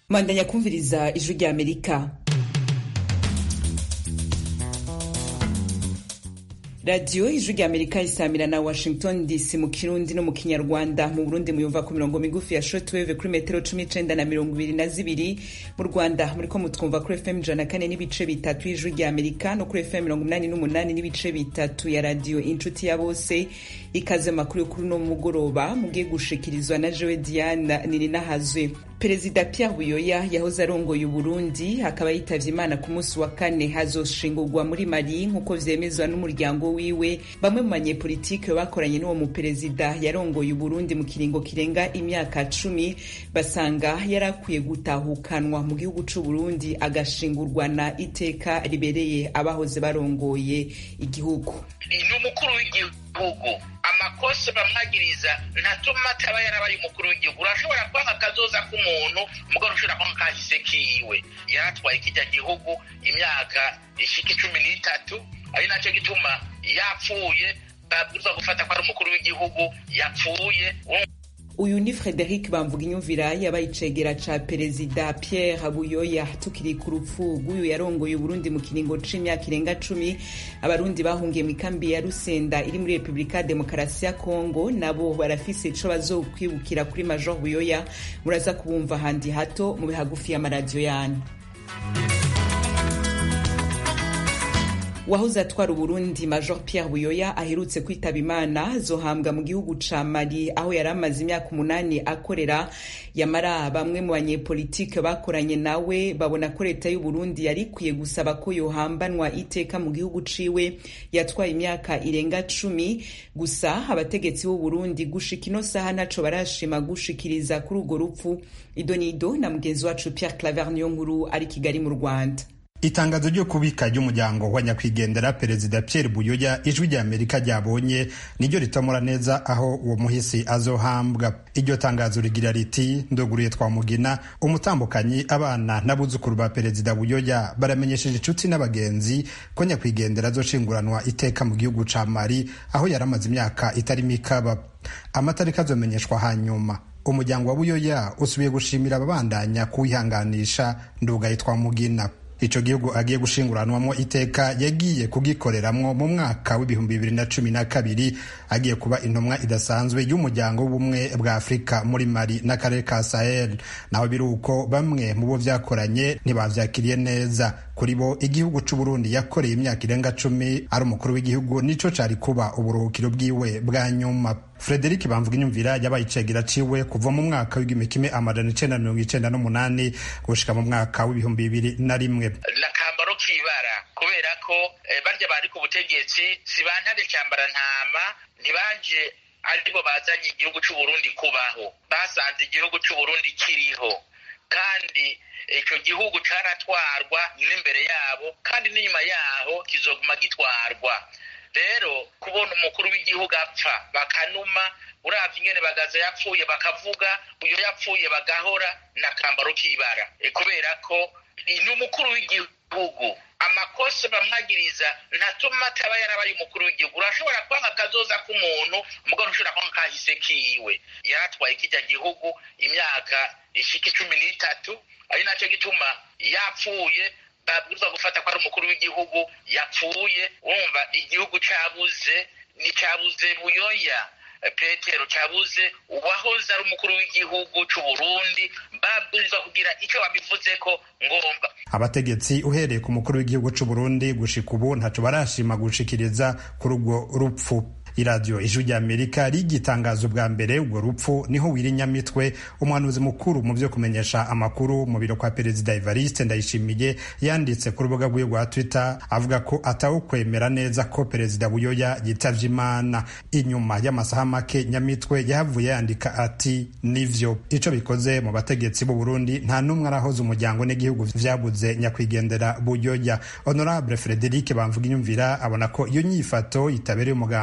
mandanya kumviriza ijwi rya amerika radiyo ijwi rya amerika isamira na washington dc mu kirundi no mu kinyarwanda mu burundi muyumva ku mirongo migufi ya shortwave kuri metero cumi n'icenda na mirongo ibiri na zibiri mu rwanda muriko mutwumva kuri fm ijana na kane n'ibice bitatu y'ijwi rya amerika no kuri fm mirongo umunani n'umunani n'ibice bitatu ya radiyo inshuti ya bose ikaze makuru y'ukuri no mugoroba mugiye gushikirizwa na jewe diana nininahazwe perezida pierre buyoya yahoze arongoye uburundi akaba yitavye imana ku munsi wa kane hazoshingurwa muri mali nk'uko vyemezwa n'umuryango wiwe bamwe mu banyepolitike bakoranye n'uwo muperezida yarongoye uburundi mu kiringo kirenga imyaka cumi basanga yarakwiye gutahukanwa mu gihugu c'uburundi agashingurwa na iteka ribereye abahoze barongoye igihugu ni umukuru w'igihugu amakosa bamwagiriza ntatuma ataba yarabaye umukuru w'igihugu urashobora kwanga akazoza k'umuntu mugabo ushobora kwanga kahise kiwe yaratwaye kijya gihugu imyaka ishika icumi n'itatu ari nacyo gituma yapfuye babwirizwa gufata ko ari umukuru w'igihugu yapfuye uyu ni frederic bamvuga inyumvira yabaye icegera ca perezida pierre buyoya tukiri ku rupfu rw'uyu yarongoye uburundi mu kiringo c'imyaka irenga cumi abarundi bahungiye mu ikambi ya rusenda iri muri repubulika ya demokarasi ya kongo nabo barafise ico bazokwibukira kuri major buyoya muraza kubumva handi hato mu bihagufi y'amaradiyo yanyu wahoze atwara uburundi major pierre buyoya aherutse kwitaba imana zohambwa mu gihugu ca mali aho yari amaze imyaka umunani akorera yamara bamwe mu banyepolitike bakoranye nawe babona ko leta y'uburundi yari ikwiye gusaba ko yohambanwa iteka mu gihugu ciwe yatwaye imyaka irenga cumi gusa abategetsi b'uburundi gushika ino saha ntaco barashima gushikiriza kuri urwo rupfu idonido na mugenzi wacu pierre claver niyo nkuru ari kigali mu rwanda itangazo ryo kubika ry'umuryango wa nyakwigendera perezida Pierre Buyoya ijwi rya Amerika ryabonye niryo ritomora neza aho uwo muhisi azohambwa iryo tangazo rigira riti ndoguriye twamugina umutambukanyi abana n'abuzukuru ba perezida Buyoya baramenyesheje inshuti n'abagenzi ko nyakwigendera azoshinguranwa iteka mu gihugu ca Mali aho yari amaze imyaka itari mikaba amatariki azomenyeshwa hanyuma umuryango wa Buyoya usubiye gushimira ababandanya kuwihanganisha ndugaye twamugina ico gihugu agiye gushinguranwamo iteka yagiye kugikoreramwo mu mwaka w'ibihumbi bibiri na cumi na kabiri agiye kuba intumwa idasanzwe y'umuryango w'ubumwe bwa afurika muri mali n'akarere ka sahel naho biri uko bamwe mu bo vyakoranye ntibavyakiriye neza kuri bo igihugu c'uburundi yakoreye imyaka irenga cumi ari umukuru w'igihugu nico cari kuba uburuhukiro bwiwe bwa nyuma Frederic bamvuga inyumvira yabaye icegera ciwe kuva mu mwaka w'igihumbi kimwe amajana icenda na mirongo icenda n'umunani gushika mu mwaka w'ibihumbi bibiri na rimwe nakambaro kibara kubera ko barya bari ku butegetsi si bantare cyambara ntama ntibanje aribo bazanye igihugu c'uburundi kubaho basanze igihugu c'uburundi kiriho kandi icyo gihugu caratwarwa n'imbere yabo kandi n'inyuma yaho kizoguma gitwarwa rero kubona umukuru w'igihugu apfa bakanuma uravye ingene bagaza yapfuye bakavuga uyo yapfuye bagahora n'akambaro k'ibara kubera ko ni umukuru w'igihugu amakosa bamwagiriza ntatuma ataba yarabaye umukuru w'igihugu urashobora kwanga akazoza k'umuntu mugabo ushobora kwanga kahise kiwe yaratwaye kijya gihugu imyaka ishika icumi n'itatu ari nacyo gituma yapfuye babwirizwa gufata ko ari umukuru w'igihugu yapfuye wumva igihugu cabuze nticabuze buyoya petero cabuze uwahoze ari umukuru w'igihugu c'uburundi babwirizwa kugira ico babivuzeko ngomba abategetsi uhereye ku mukuru w'igihugu c'uburundi gushika ubu ntaco barashima gushikiriza kuri urwo rupfu iradiyo ijwi rya amerika rigitangaza bwa mbere urwo rupfu niho wirinyamitwe umuhanuzi mukuru mu byo kumenyesha amakuru mu biro kwa perezida evariste ndayishimiye yanditse ku rubuga rwiwe rwa twitter avuga ko atawukwemera neza ko perezida buyoya yitavye imana inyuma y'amasaha make nyamitwe yahavuye yandika ati nivyo ico bikoze mu bategetsi b'u burundi nta n'umwe arahoza umuryango n'igihugu vyabuze nyakwigendera buyoya honorable frederic bamvuga inyumvira abona ko iyo nyifato itabereye umugambwe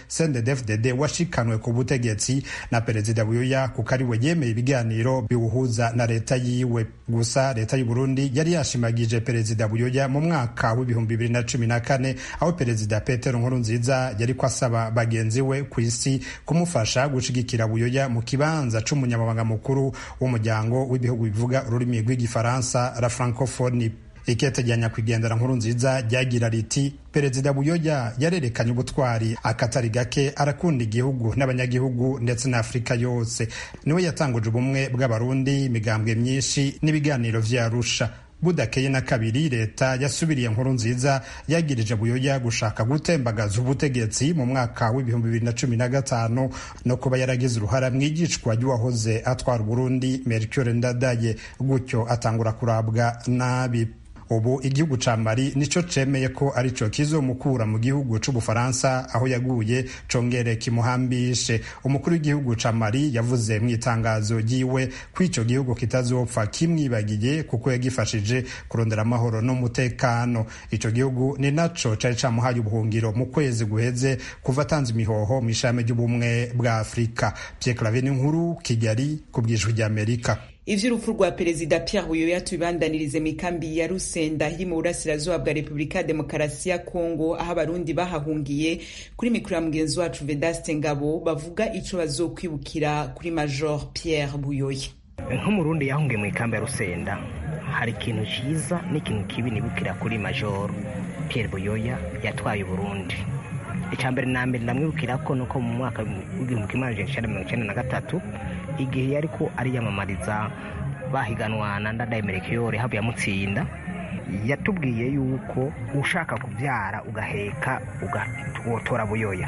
CNDD-FDD washikanwe ku butegetsi na perezida buyoya kuko ari we yemeye ibiganiro biwuhuza na leta yiwe gusa leta y'u Burundi yari yashimagije perezida buyoya mu mwaka w'ibihumbi bibiri na cumi na kane aho perezida Petero Nkurunziza yari ko asaba bagenzi we ku isi kumufasha gushigikira buyoya mu kibanza c'umunyamabanga mukuru w'umuryango w'ibihugu bivuga ururimi rw'igifaransa la francophonie ikete rya nyakwigendera nkuru nziza ryagira riti perezida buyoya yarerekanye ubutwari akatari gake arakunda igihugu n'abanyagihugu ndetse na afurika yose niwe yatanguje ubumwe bw'abarundi imigambwe myinshi n'ibiganiro vyarusha budakeye na kabiri leta yasubiriye nkuru nziza yagirije buyoya gushaka gutembagaza ubutegetsi mu mwaka w'ibihumbi bibiri na cumi na gatanu no kuba yaragize uruhara mu igicwa ry'uwahoze atwara uburundi mercure ndadaye gutyo atangura kurabwa nabi ubu igihugu ca mali nico cemeye ko arico kizomukura mu gihugu c'ubufaransa aho yaguye congere kimuhambishe umukuru w'igihugu ca mali yavuze mu itangazo ryiwe ko ico gihugu kitazopfa kimwibagiye kuko yagifashije kurondera amahoro n'umutekano ico gihugu ni naco cari camuhaye ubuhungiro mu kwezi guheze kuva atanze imihoho mu ishami ry'ubumwe bwa afurika pierre clave n'inkuru kigali ku bwijwi ry'amerika ivy'urupfu rwa perezida Pierre Buyoya tubibandanirize mu ikambi ya Rusenda iri mu burasirazuba bwa Repubulika ya Demokarasi ya Kongo aho abarundi bahahungiye kuri mikoro ya mugenzi wacu Vedaste Ngabo bavuga ico bazokwibukira kuri Major Pierre Buyoya nk'umurundi yahungiye mu ikambi ya Rusenda hari ikintu ciza n'ikintu kibi nibukira kuri Major Pierre Buyoya yatwaye Uburundi icya mbere na mbere ndamwibukira ko nuko mu mwaka w'igihumbi kimwe magana cyenda mirongo icyenda na gatatu igihe yari ko ariyamamariza bahiganwa na ndadaye merekeyore havuye amutsinda yatubwiye yuko ushaka kubyara ugaheka ugatora buyoya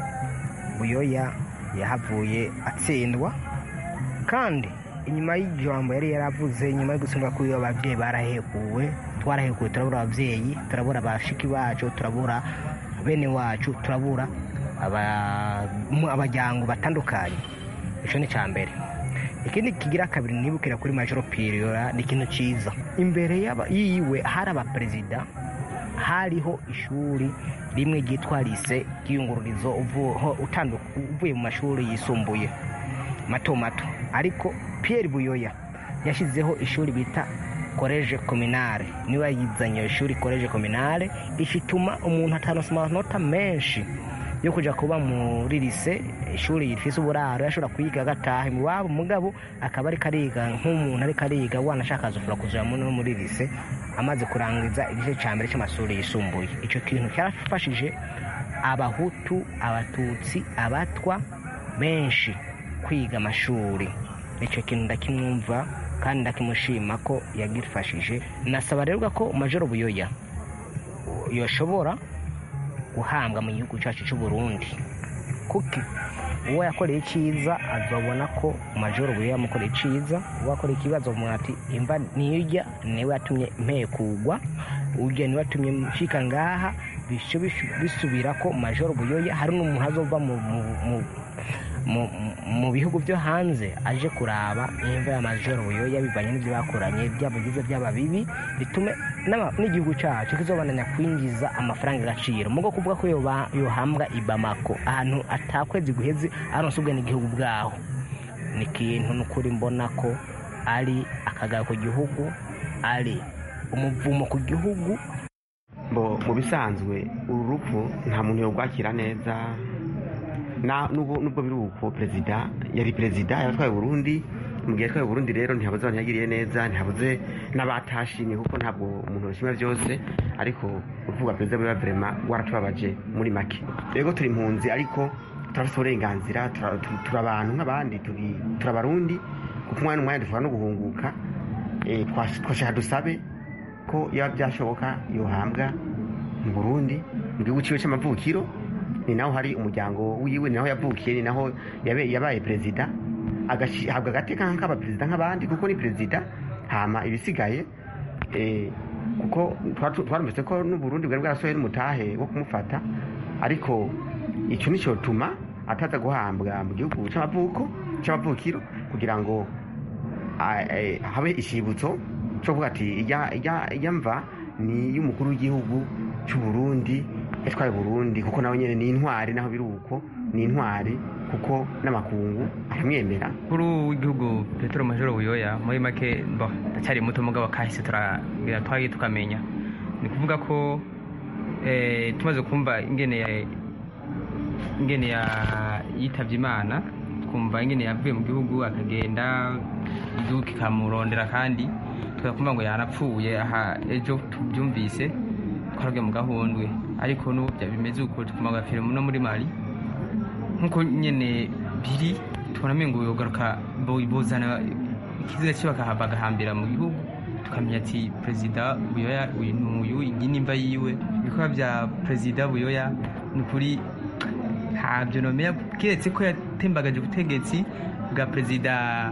buyoya yahavuye atsindwa kandi inyuma y'ijambo yari yaravuze nyuma yo gutsindwa kuri ababyeyi barahekuwe twarahekuwe turabura ababyeyi turabura abashiki bacu turabura bene wacu turabura abajyango batandukanye icyo ni icya mbere ikindi kigira kabiri nibukira kuri majoro piriyora ni ikintu cyiza imbere yiwe hari abaperezida hariho ishuri rimwe ryitwa lise ry'iyungururizo uvuye mu mashuri yisumbuye mato mato ariko Pierre buyoya yashyizeho ishuri bita koreje kominare niba yizanye iyo shuri koreje kominare ishituma umuntu ataronsa amanota menshi yo kujya kuba muri lise ishuri rifise uburaro yashobora kwiga agataha iwabo mugabo akaba ariko ariga nk'umuntu ariko ariga wanashaka azofura kuzura no muri lise amaze kurangiza igice cya mbere cy'amashuri yisumbuye icyo kintu cyarafashije abahutu abatutsi abatwa benshi kwiga amashuri icyo kintu ndakimwumva kandi ndakimushima ko yagifashije nasaba rero ko majoro buyoya yoshobora guhambwa mu gihugu cyacu cy'u Burundi kuko uwo yakoreye icyiza azabona ko majoro buyoya yamukoreye icyiza uwo yakoreye ikibazo ati imva niyujya niwe yatumye mpekugwa ujya niwe yatumye nshyika ngaha bisubira ko majoro buyoya hari n'umuntu azova mu bihugu byo hanze aje kuraba imva ya majoro buyoya bivanye n'ibyo bakoranye byaba byiza byaba bibi bitume n'igihugu cyacu kizobananya kwinjiza amafaranga agaciro mugo kuvuga ko yohambwa i bamako ahantu atakwezi guheze aronse ubwene igihugu bwaho ni ikintu n'ukuri mbona ko ari akagaro ku gihugu ari umuvumo ku gihugu mu bisanzwe uru rupfu nta muntu yorwakira neza nubwo biri uko perezida yari perezida yaratwaye Burundi mu gihe yatwaye Burundi rero ntihabuze abantu yagiriye neza ntihabuze n'abatashimye kuko ntabwo umuntu yashima byose ariko uvuga perezida biba verema waratubabaje muri make rero turi impunzi ariko turafite uburenganzira turi abantu nk'abandi turi abarundi kuko umwanya n'umwanya dushobora no guhunguka twashaka dusabe ko yaba byashoboka yohambwa mu burundi mu gihugu cyiwe cy'amavukiro ni naho hari umuryango wiwe ni naho yavukiye ni naho yabaye perezida agahabwa agateka nk'abaperezida nk'abandi kuko ni perezida hama ibisigaye kuko twarumvise ko n'uburundi bwari bwarasohoye n'umutahe wo kumufata ariko icyo ni cyo tuma ataza guhambwa mu gihugu cy'amavuko cy'amavukiro kugira ngo habe ishibutso cyo kuvuga ati ijya mva ni iy'umukuru w'igihugu cy'uburundi yatwaye uburundi kuko nawe nyine ni intwari naho biri uko ni intwari kuko n'amakungu aramwemera kuri w'igihugu petero majoro buyoya muri make bo ndacyari muto mugabo kahise turagira twagiye tukamenya ni kuvuga ko tumaze kumva ingene ingene yitabye imana twumva ingene yavuye mu gihugu akagenda igihugu kikamurondera kandi tugakumva ngo yanapfuye aha ejo tubyumvise twarabwiye mu gahundwe ariko n'ubu bimeze uko tukumva agafire no muri mari nk'uko nyine biri tubona ngo yogaruka bozana ikiziga cye bagahambira mu gihugu tukamenya ati perezida buyoya uyu ni uyu iyi nimba yiwe ibikorwa bya perezida buyoya ni ukuri ntabyo nomera keretse ko yatembagaje ubutegetsi bwa perezida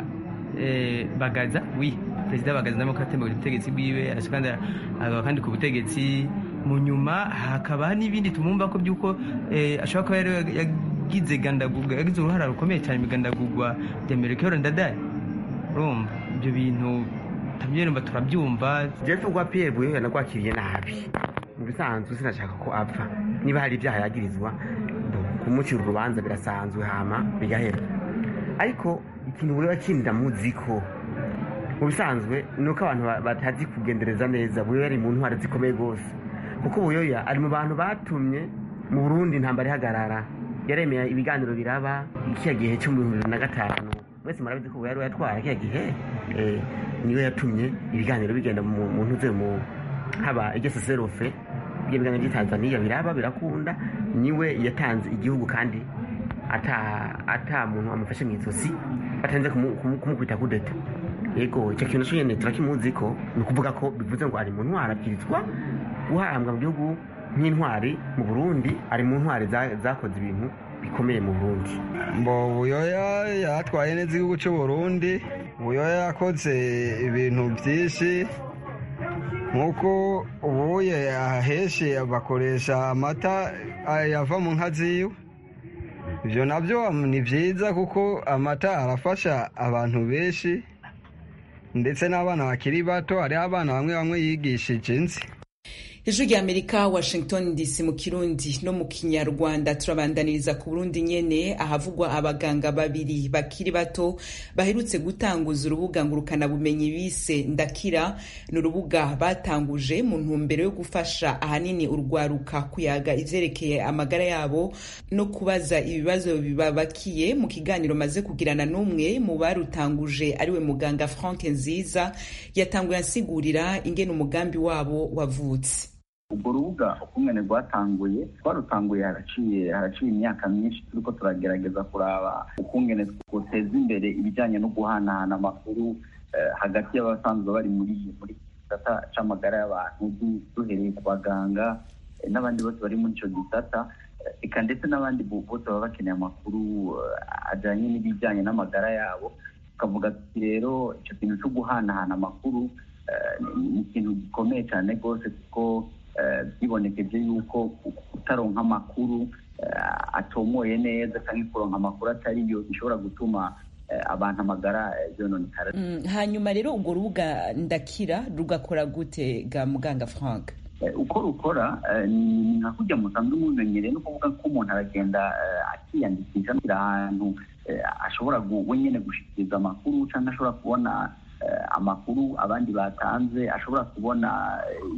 bagaza wi perezida bagaza namo ko yatembagaje ubutegetsi bwiwe arashaka kandi ku butegetsi mu nyuma hakaba n'ibindi tumwumva ko by'uko ashobora kuba yagize gandagurwa yagize uruhara rukomeye cyane mu igandagurwa rya merekero ndadaye urumva ibyo bintu tabyumva turabyumva jeff rwa pierre buyoya nagwakiriye nabi mu bisanzwe sinashaka ko apfa niba hari ibyaha yagirizwa kumucira urubanza birasanzwe hama bigahera ariko ikintu buyoya kindi ndamuzi ko mu bisanzwe ni uko abantu batazi kugendereza neza buyoya ari mu ntwari zikomeye rwose kuko buyoya ari mu bantu batumye mu burundi intambara ihagarara yaremeye ibiganiro biraba kiriya gihe cyo mu bihumbi bibiri na gatanu mwese murabizi ko buyoya yatwara kiriya gihe niwe yatumye ibiganiro bigenda mu ntuze mu haba iryo seserofe ibyo biganiro by'i tanzania biraba birakunda niwe yatanze igihugu kandi ata muntu amufashe mu izosi batanze kumukubita kudeta yego icyo kintu cyo nyine turakimuzi ko ni ukuvuga ko bivuze ngo ari mu ntwari abwirizwa guhambwa mu gihugu nk'intwari mu burundi ari mu ntwari zakoze ibintu bikomeye mu burundi mbo buyoya yatwaye neza igihugu cy'u burundi buyoya yakoze ibintu byinshi nk'uko ubuye aheshi bakoresha amata yava mu nka ziwe ibyo nabyo ni byiza kuko amata arafasha abantu benshi ndetse n'abana bakiri bato hariho abana bamwe bamwe yigishije inzi ijwi rya amerika washington dc mu kirundi no mu kinyarwanda turabandaniriza ku burundi nyene ahavugwa abaganga babiri bakiri bato baherutse gutanguza urubuga ngurukanabumenyi bise ndakira ni urubuga batanguje mu ntumbero yo gufasha ahanini urwaruka kuyaga ivyerekeye amagara yabo no kubaza ibibazo bibabakiye mu kiganiro maze kugirana n'umwe mu barutanguje ariwe muganga frank nziza yatanguye ansigurira ingene umugambi wabo wavutse urwo rubuga ukungene rwatanguye twarutanguye haraciye haraciye imyaka myinshi turiko turagerageza kuraba ukungene twoteza imbere ibijyanye no guhanahana amakuru hagati y'abasanzwe bari muri muri gisata c'amagara y'abantu duhereye ku baganga n'abandi bose bari muri ico gisata eka ndetse n'abandi bose baba bakeneye amakuru ajyanye n'ibijyanye n'amagara yabo tukavuga tuti rero icyo kintu cyo guhanahana amakuru ni ikintu gikomeye cyane rwose kuko byibonekeje yuko kutaronka amakuru atomoye neza cyangwa kuronka amakuru atariyo bishobora gutuma abantu amagara yononekara hanyuma rero urwo rubuga ndakira rugakora gute ga muganga frank uko rukora ni nka kujya musanzwe mumenyereye no kuvuga ko umuntu aragenda akiyandikisha ahantu ashobora we nyine gushikiriza amakuru cyangwa ashobora kubona amakuru abandi batanze ashobora kubona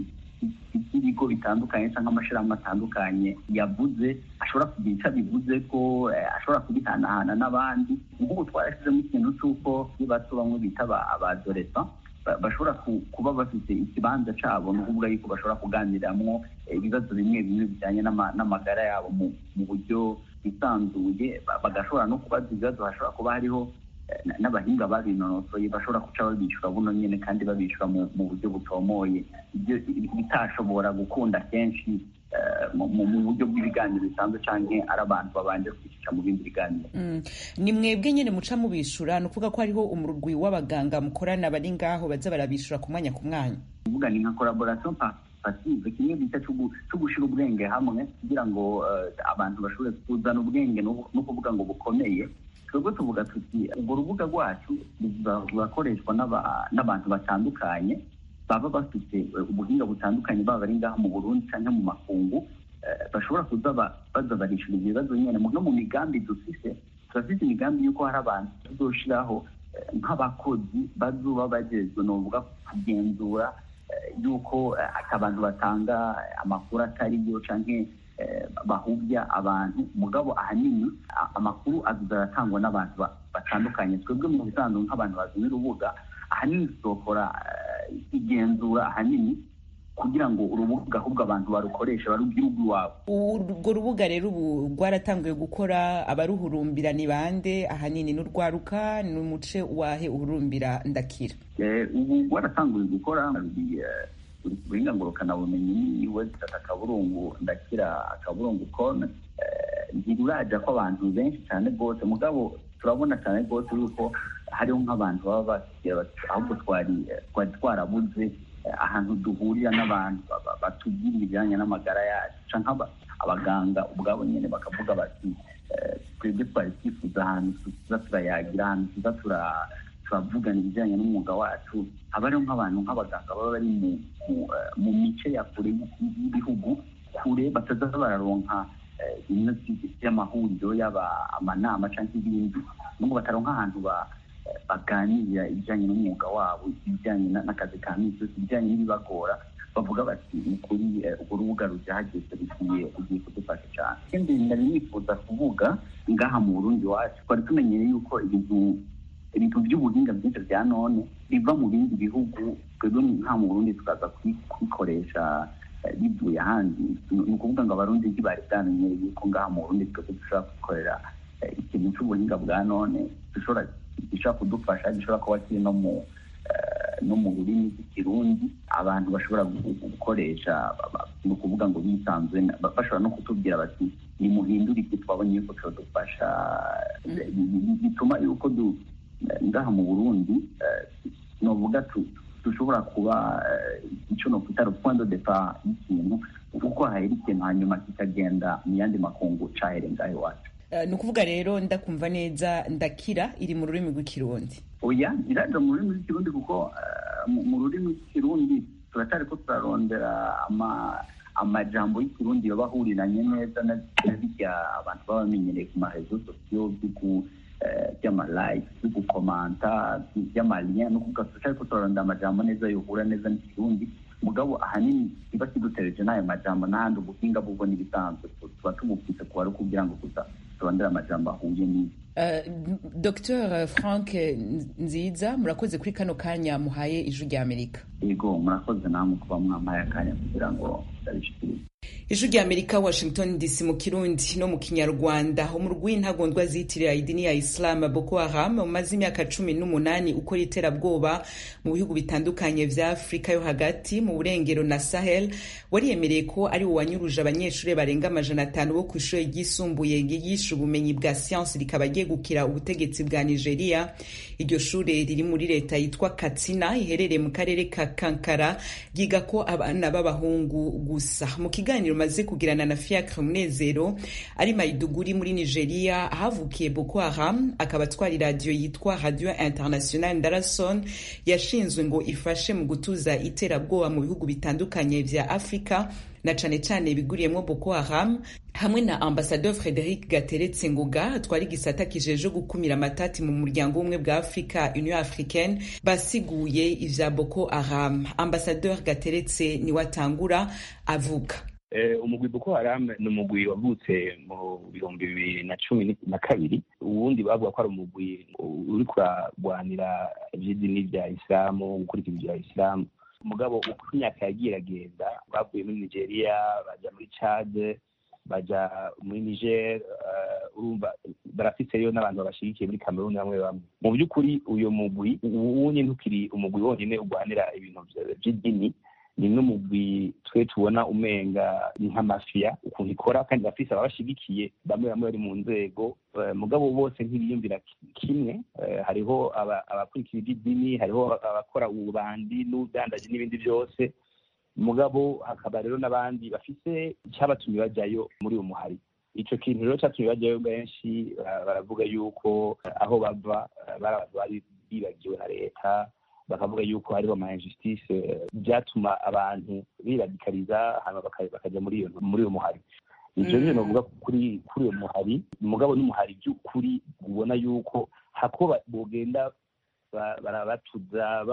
ibigo bitandukanye cyangwa amashyirahamwe atandukanye yavuze ashobora kugira icyo abivuze ko ashobora kubihanahana n'abandi nk'ubu twarashyizemo ikintu cy'uko iyo bato bamwe bita abadoresa bashobora kuba bafite ikibanza cyabo ni ukuvuga yuko bashobora kuganiriramo ibibazo bimwe bimwe bijyanye n'amagara yabo mu buryo bwisanzuye bagashobora no kubaza ibibazo hashobora kuba hariho n'abahinga babinonosoye bashobora guca babishyura buno nyine kandi babishyura mu buryo butomoye ibyo bitashobora gukunda kenshi mu buryo bw'ibiganiro bisanzwe cyangwa ari abantu babanje kwishyura mu bindi biganiro ni mwebwe nyine muca mubishyura ni ukuvuga ko hariho umurwi w'abaganga mukorana bari ngaho baza barabishyura ku mwanya ku mwanya uvuga ni nka collaboration pasive kimwe bita cyo gushyira ubwenge hamwe kugira ngo abantu bashobore kuzana ubwenge no kuvuga ngo bukomeye twebwe tuvuga tuti urwo rubuga rwacu rurakoreshwa n'abantu batandukanye baba bafite ubuhinga butandukanye baba bari ngaha mu burundi cyangwa mu makungu bashobora kuza baza barishura ibibazo nyine no mu migambi dufise turafite imigambi y'uko hari abantu tuzoshiraho nk'abakozi bazuba bagezwe ni ukuvuga kugenzura y'uko abantu batanga amakuru atariyo cyangwa bahubya abantu mugabo ahanini amakuru azuza aratangwa n'abantu batandukanye twebwe mu bisanzwe nk'abantu bazana urubuga ahanini tuzokora igenzura ahanini kugira ngo urubuga ahubwo abantu barukoresha barubwire ubw'iwabo urwo rubuga rero ubu rwaratanguye gukora abaruhurumbira ni bande ahanini n'urwaruka ni umuce wahe uhurumbira ndakira ubu rwaratanguye gukora buhinga ngurukanabumenyi ni website akaburungu ndakira akaburungu com ntiruraja ko abantu benshi cyane rwose mugabo turabona cyane rwose yuko hariho nk'abantu baba basigaye ahubwo twari twari twarabuze ahantu duhurira n'abantu batubwira ibijyanye n'amagara yacu cyangwa abaganga ubwabo nyine bakavuga bati twebwe twari twifuza ahantu tuza turayagira ahantu tuza turavugana ibijyanye n'umwuga wacu haba hariho nk'abantu nk'abaganga baba bari mu mice ya kure y'ibihugu kure bataza bararonka bimwe by'amahuriro yaba amanama cyangwa ibindi nubwo bataronka ahantu baganirira ibijyanye n'umwuga wabo ibijyanye n'akazi ka minsi yose ibijyanye n'ibibagora bavuga bati ni kuri urwo rubuga rujahageze rugiye ugiye kudufasha cyane ikindi nari nifuza kuvuga ngaha mu burundi wacu twari tumenyereye yuko ibintu ibintu by'ubuhinga byinshi bya none biva mu bindi bihugu twebwe nka mu burundi tukaza kubikoresha bivuye ahandi ni ukuvuga ngo abarundi ntibari bwamenyere yuko ngaha mu burundi twebwe dushobora gukorera ikintu cy'ubuhinga bwa none dushobora gishobora kudufasha gishobora kuba kiri no mu no mu rurimi rw'ikirundi abantu bashobora gukoresha ni ukuvuga ngo bisanzwe bashobora no kutubwira bati nimuhindure iki twabonye yuko turadufasha bituma yuko ngaha mu burundi novuga dushobora kuba icyo nokwita point de depart y'ikintu kuko hahera ikintu hanyuma kikagenda mu yandi makungu cahere ngaho iwacu ni ukuvuga rero ndakumva neza ndakira iri mu rurimi rw'ikirundi oya iraja mu rurimi rw'ikirundi kuko mu rurimi rw'ikirundi turacyari ko turarondera amajambo y'ikirundi yoba ahuriranye neza na birya abantu baba bamenyereye ku marezo sosiyo by'amalike byo gukomanta by'amaliya no kuvuga turacyari ko turarondera amajambo neza yohura neza n'ikirundi mugabo ahanini kiba kidutereje n'ayo majambo n'ahandi ubuhinga bubwo n'ibisanzwe tuba tubufise kuba ari kugira ngo gusa turondere amajambo ahuye n'iyo dr frank nziza murakoze kuri kano kanya muhaye ijwi rya amerika yego murakoze namwe kuba mwampaye akanya kugira ngo ndabishikirize ijwi rya amerika washington dc mu kirundi no mu kinyarwanda umurwi w'intagondwa ziyitirira idini ya islam boko haram umaze imyaka cumi n'umunani ukora iterabwoba mu bihugu bitandukanye vya afurika yo hagati mu burengero na sahel wariyemereye ko ari wo wanyuruje abanyeshuri barenga amajana atanu bo ku ishuri ryisumbuye ryigisha ubumenyi bwa siyansi rikaba ryegukira ubutegetsi bwa nigeria iryo shure riri muri leta yitwa katsina iherereye mu karere ka kankara ryiga ko abana b'abahungu gusa mu kiganiro maze kugirana na fiacre munezero ari maiduguri muri nigeria ahavukiye boko haram akaba atwara iradiyo yitwa radio international ndarason yashinzwe ngo ifashe mu gutuza iterabwoba mu bihugu bitandukanye vya afurika na cane cane biguriyemwo boko haram hamwe na ambasador frederic gateretse ngoga atwara igisata kijeje gukumira amatati mu muryango w'ubumwe bwa afurika union africaine basiguye ivya boko haram ambasador gateretse niwe atangura avuga umugwi boko haram ni umugwi wavutse mu bihumbi bibiri na cumi na kabiri ubundi bavuga ko ari umugwi uri kuragwanira ivy'idini rya isilamu gukurikiza ibya isilamu umugabo uko imyaka yagiye iragenda bavuye muri nigeria baja muri chad baja muri niger urumva barafise rero n'abantu babashigikiye muri cameroon bamwe bamwe mu by'ukuri uyu mugwi uwunye ntukiri umugwi wonyine urwanira ibintu vy'idini ni n'umugwi twe tubona umenga nk'amafiya ukuntu ikora kandi bafise ababashigikiye bamwe bamwe bari mu nzego mugabo bose ntibiyumvira kimwe hariho abakurikira iby'idini hariho abakora ububandi n'ubudandaji n'ibindi byose mugabo hakaba rero n'abandi bafise icyabatumye bajyayo muri uwo muhari icyo kintu rero cyatumye bajyayo benshi baravuga yuko aho bava bari abantu bari bibagiwe na leta bakavuga yuko hariho ama injustice byatuma abantu biradikariza hanyuma bakajya muri iyo muri uyo muhari ivyo rero novuga kuri kuri uyo muhari umugabo n'umuhari by'ukuri ubona yuko hako bogenda barabatuza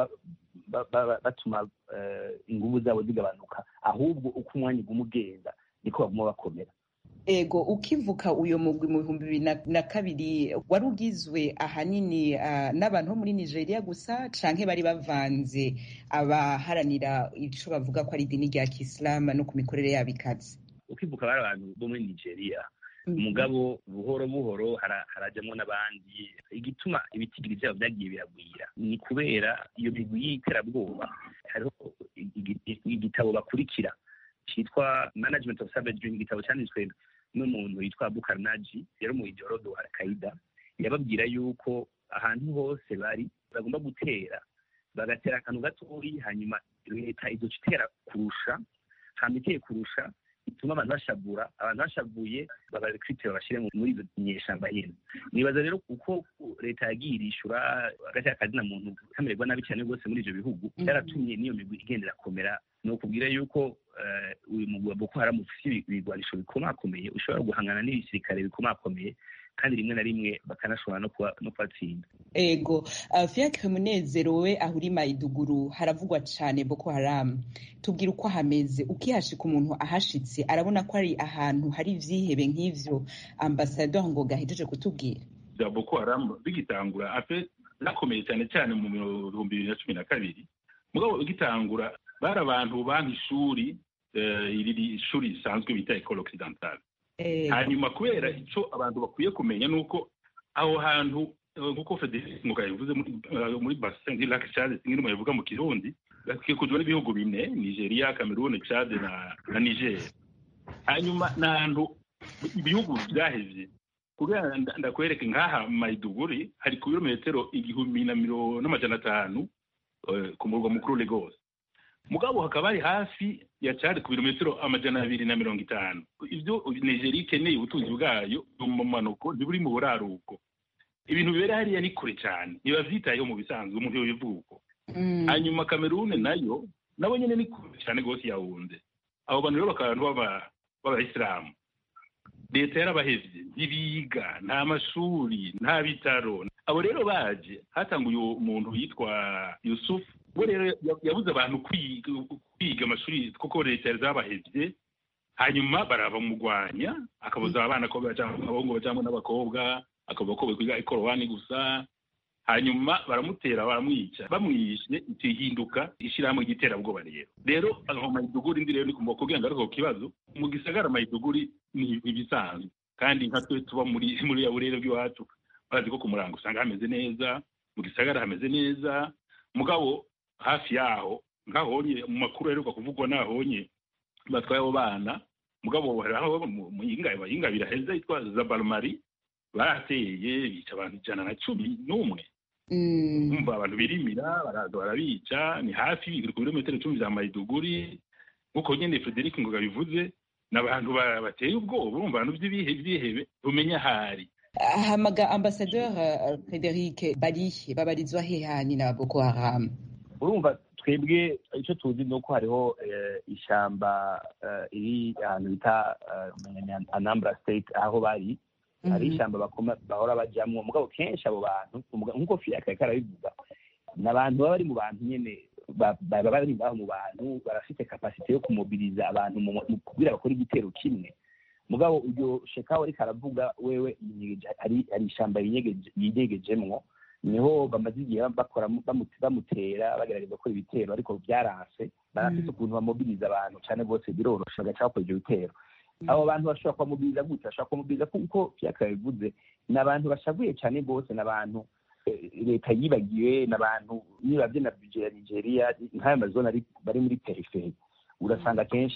batuma inguvu zabo zigabanuka ahubwo uko umwanya uguma ugenda niko baguma bakomera ego ukivuka uyo mugwi mu bihumbi bibiri na kabiri wari ugizwe ahanini n'abantu bo muri nigeria gusa canke bari bavanze abaharanira ico bavuga ko ari idini rya kisilamu no ku mikorere yabo ikaze ukivuka bari abantu bo muri nigeria umugabo buhoro buhoro harajamwo n'abandi igituma ibitigiri vyabo vyagiye biragwira ni kubera iyo migwi y'iterabwoba hariho igitabo bakurikira cyitwa management of savage igitabo cyanditswe n'umuntu yitwa bukarnaji yari mu ijorodo wa al-qaida yababwira yuko ahantu hose bari bagomba gutera bagatera akantu gatoyi hanyuma leta izoca itera kurusha hama iteye kurusha ituma abantu bashavura abantu bashavuye babarekrite babashire muri izo nyeshamba nyene nibaza rero kuko leta yagiye irishura agateka kazina muntu kamererwa nabi cyane rwose muri ivyo bihugu byaratumye n'iyo migwi igenda irakomera ni ukubwira yuko uyu mugwi wa boko haramu ufise ibigwanisho bikomakomeye ushobora guhangana n'ibisirikare bikomakomeye kandi rimwe na rimwe bakanashobora no kubatsinda ego uh, fiacre munezero we aho uri maiduguru haravugwa cane boko haramu tubwira uko hameze ukihashika umuntu ahashitse arabona ko ari ahantu hari ivyihebe nk'ivyo ambasador ngo gahejeje kutubwira bya boko haramu bigitangura ape nakomeye cyane cyane mu bihumbi bibiri na cumi na kabiri mugabo bigitangura bari abantu banki ishuri iri shuri risanzwe bita ecole occidentale hanyuma kubera icyo abantu bakwiye kumenya ni uko aho hantu nk'uko federike muga yavuze muri bassin du lac chad nk'irimo yavuga mu kirundi gakikujwe n'ibihugu bine nigeria cameroon chad na na niger hanyuma ni ahantu ibihugu byahevye kugira ndakwereke nk'aha maiduguri hari ku birometero igihumbi na miro n'amajana atanu ku murwa mukuru lagos mugabo hakaba hari hafi ya cari ku birometero amajana abiri na mirongo itanu ibyo nigeria ikeneye ubutunzi bwayo mu manuko ntiburi mu buraruko ibintu bibera hariya ni kure cyane ntibavyitayeho mu bisanzwe umuntu yobivuga uko hanyuma kamerune nayo nabo nyene ni kure cyane rwose yawunze abo bantu rero bakaba abantu b'abayisilamu leta yarabahevye ntibiga nta mashuri nta bitaro abo rero baje hatanguye umuntu yitwa yusufu we rero yabuze abantu kwiga amashuri kuko leta yari zabahevye hanyuma barabamugwanya akabuza abana ko abahungu bajamwo n'abakobwa akavuga ko bakwiga ikorowani gusa hanyuma baramutera baramwica bamwishe ihinduka ishyirahamwe ry'iterabwoba rero rero aho mayiduguri ndi rero ni kumva kugira ngo ariko kibazo mu gisagara mayiduguri ni ibisanzwe kandi nka twe tuba muri muri ya burere bw'iwacu barazi ko ku murango usanga hameze neza mu gisagara hameze neza mugabo hafi yaho nkahonye mu makuru aheruka kuvugwa nahonye batwaye abo bana mugabo hariho mu yingabira heza yitwa zabalmari barateye bica abantu ijana na cumi n'umwe umva abantu birimira baraza barabica ni hafi ku birometero icumi vya mayiduguri nk'uko nyene frederic ngoga bivuze ni abantu bateye ubwoba urumva abantu vy'ibihebe bumenya ahari hamaga ambasadeur frederic barihe babarizwa hehani na boko haram urumva twebwe icyo tuzi ni uko hariho ishamba iri ahantu bita anambra state aho bari hari ishyamba bahora bajyamo mugabo kenshi abo bantu nk'uko fiyaka karabivuga ni abantu baba bari mu bantu nyine baba bari ngaho mu bantu barafite kapasite yo kumobiriza abantu kugira bakore igitero kimwe mugabo uryo shekaho ariko aravuga wewe hari ishyamba yigegejemwo niho bamaze igihe bakora bamutera bagerageza gukora ibitero ariko byaranse barafite ukuntu bamobiriza abantu cyane rwose biroroshe bagaca bakora ibyo bitero abo bantu bashobora kubamubiriza gutya bashobora kubamubiriza kuko vyaka bivuze ni abantu bashavuye cyane rwose ni abantu leta yibagiwe ni abantu nibavye na budget ya nigeria nk'ayo mazone bari muri periferi urasanga kenshi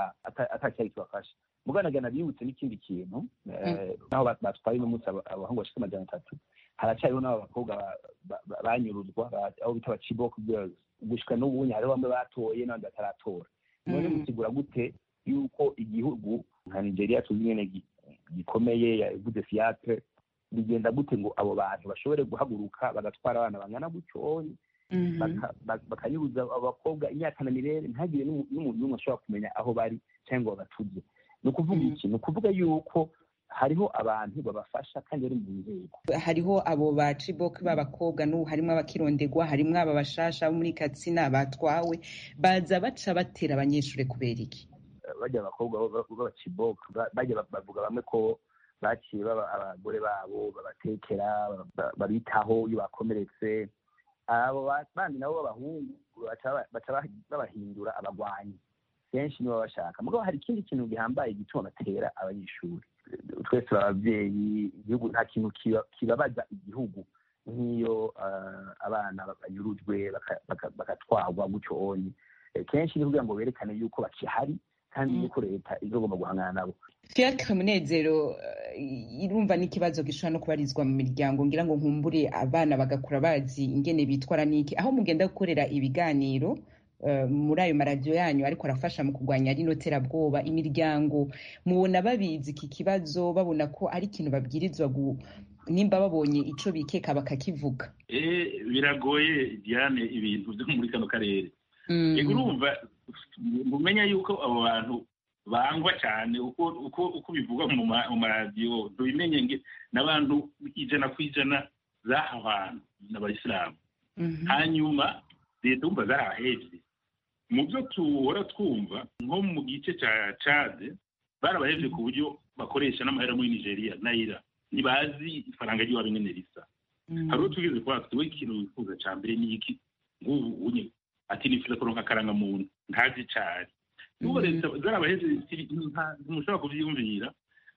ata cyari kibafasha muganagana bibutse n'ikindi kintu naho batwaye uno munsi abahungu bashika amajana atatu haracyariho n'abo bakobwa banyuruzwa aho bita abaciboko gushika n'ubunye hariho bamwe batoye n'abandi bataratora none musigura gute yuko igihugu nka nigeria tuzi nyene gikomeye yavuze fiatre bigenda gute ngo abo bantu bashobore guhaguruka bagatwara abana bangana gutyonye bakanyuruza abakobwa imyaka na mirere ntagire n'umuntu n'umwe ashobora kumenya aho bari cyangwa ngo babatuze ni ukuvuga iki ni ukuvuga yuko hariho abantu babafasha kandi bari mu nzego hariho abo ba cibok b'abakobwa n'ubu harimo abakirondegwa harimo aba bashasha bo muri katsina batwawe baza baca batera abanyeshuri kubera iki bajya abakobwa b'abacibok bajya bavuga bamwe ko baciye abagore babo babatekera babitaho iyo bakomeretse abo bandi nabo b'abahungu baca babahindura abagwanyi kenshi nibo bashaka mugabo hari ikindi kintu gihambaye gituma batera abanyeshuri twese ababyeyi igihugu nta kintu kibabaza igihugu nk'iyo abana banyurujwe bagatwarwa gutyo onye kenshi ni kugira ngo berekane yuko bakihari kandi yuko leta izogomba guhangana nabo fiacre munezero irumva n'ikibazo gishobora no kubarizwa mu miryango ngira ngo nkumbure abana bagakura bazi ingene bitwara n'iki aho mugenda gukorera ibiganiro muri ayo maradiyo yanyu ariko arafasha mu kurwanya rino terabwoba imiryango mubona babizi iki kibazo babona ko ari ikintu babwirizwa nimba babonye ico bikeka bakakivuga biragoye diane ibintu byo muri kano karere yego urumva mumenya yuko abo bantu bangwa cyane uko bivugwa mu maradiyo ntubimenye n'abantu ijana ku ijana z'aha bantu n'abayisilamu hanyuma leta wumva zarabahejwe mu byo tuhora twumva nko mu gice cya cade barabahejwe ku buryo bakoresha n'amahera muri nigeria nayira ntibazi ifaranga ry'iwabo ingene risa hari uwo tugeze kuba we ikintu wifuza cya mbere ni iki nk'ubu unye ati nifuza kuronka akarangamuntu ntazi cari n'ubu leta zarabahejwe ntimushobora kuvyiyumvira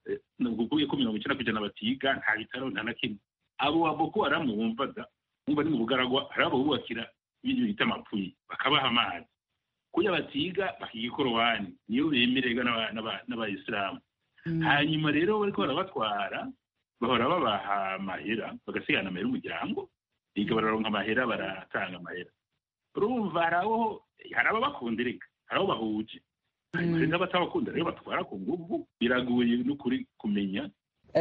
ukuye ko mirongo icenda kw'ijana batiga nta bitaro nta na kimwe abo ba boko haramu wumvaga wumva ni mu bugaragwa hari abo bubakira ibintu bita amapfuyi bakabaha amazi kuya batiga bakiga ikorowani niyo bemererwa n'abayisilamu hanyuma rero bariko barabatwara bahora babaha amahera bagasigana amahera umuryango biga bararonka amahera baratanga amahera urumva hari abo hari ababakunda reka hari abo bahuje hanyuma rero n'abatabakunda rero batwara ku nguvu biragoye n'ukuri kumenya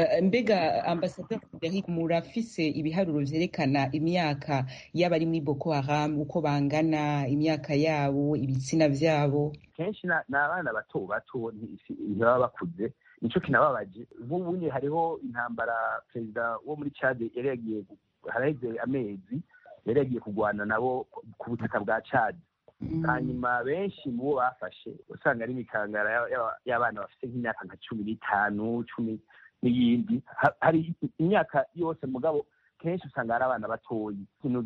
mbega ambasaderi frederic murafise ibiharuro vyerekana imyaka y'abari muri boko haram uko bangana imyaka yabo ibitsina vyabo kenshi ni abana bato bato ntibaba bakuze nico kinababaje nk'ubunye hariho intambara perezida wo muri cade yari yagiye haraheze amezi yari yagiye kurwana nabo ku butaka bwa cade hanyuma benshi mu bo bafashe usanga ari imikangara y'abana bafite nk'imyaka nka cumi n'itanu cumi n'iyindi hari imyaka yose mugabo kenshi usanga hari abana batoyi ikintu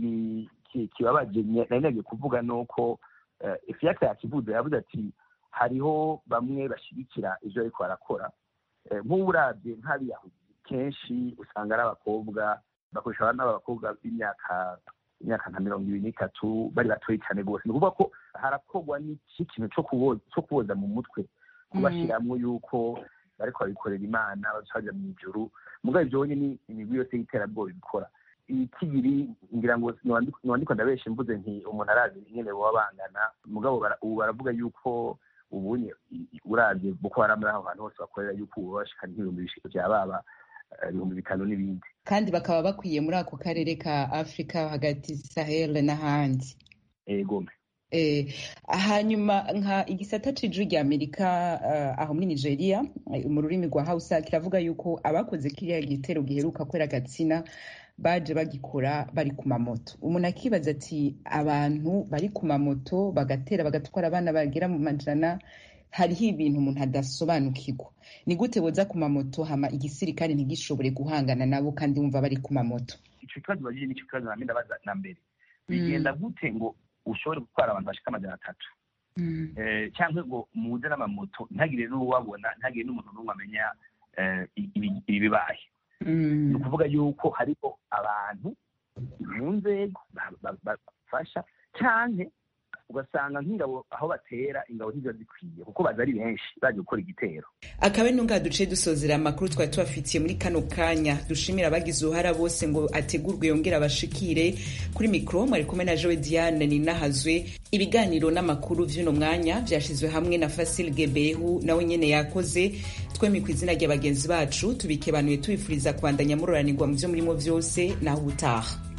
kibabaje nari nagiye kuvuga ni uko ifiyaka yakivuze yavuze ati hariho bamwe bashyigikira ibyo ariko barakora nk'ubu urabye nk'abiyahudi kenshi usanga ari abakobwa bakoresha abana b'abakobwa b'imyaka imyaka nka mirongo ibiri n'itatu bari batoyi cyane rwose ni ukuvuga ko harakorwa n'iki kintu cyo kuboza mu mutwe kubashyiramo yuko bariko babikorera imana baja mu ijuru mugabo ibyo wonye ni imigwi yose y'iterabwoba ibikora ikibiri ngira ngo niwandiko ndabeshe mvuze nti umuntu arazi ingene boba bangana mugabo ubu baravuga yuko ubunye uravye boko haram aho hantu hose bakorera yuko ubu bashika nk'ibihumbi bishika vya baba ibihumbi bitanu n'ibindi kandi bakaba bakwiye muri ako karere ka afurika hagati sahel n'ahandi egome hanyuma nka igisata c'ijwi rya amerika aho muri nigeria mu rurimi rwa hausa kiravuga yuko abakoze kiriya gitero giheruka kwera gatsina baje bagikora bari ku mamoto umuntu akibaza ati abantu bari ku mamoto bagatera bagatwara abana bagera mu majana hariho ibintu umuntu adasobanukirwa ni gute boza ku mamoto hama igisirikare ntigishobore guhangana nabo kandi wumva bari ku mamoto ico kibazo bagije nico kibazo namwe ndabaza na mbere bigenda gute ngo ushobore gutwara abantu bashika amajana atatu cyangwa ngo muze n'amamoto ntagire n'uwabona ntagire n'umuntu n'umwe amenya ibibaye ni ukuvuga yuko hariho abantu mu nzego bafasha cyane ugasanga nk'ingabo aho batera ingabo ntiziba zikwiye kuko baza ari benshi baje gukora igitero akaba ari ntunga duce dusozera amakuru twari tubafitiye muri kano kanya dushimira abagize uruhara bose ngo ategurwe yongere abashikire kuri mikoro mwari kumwe na jowe diane ninahazwe ibiganiro n'amakuru vy'uno mwanya vyashizwe hamwe na fasil gebehu nawe nyene yakoze twemi ku izina rya bagenzi bacu tubikebanuye tubifuriza kubandanya muroranirwa mu vyo murimo vyose naho ubutaha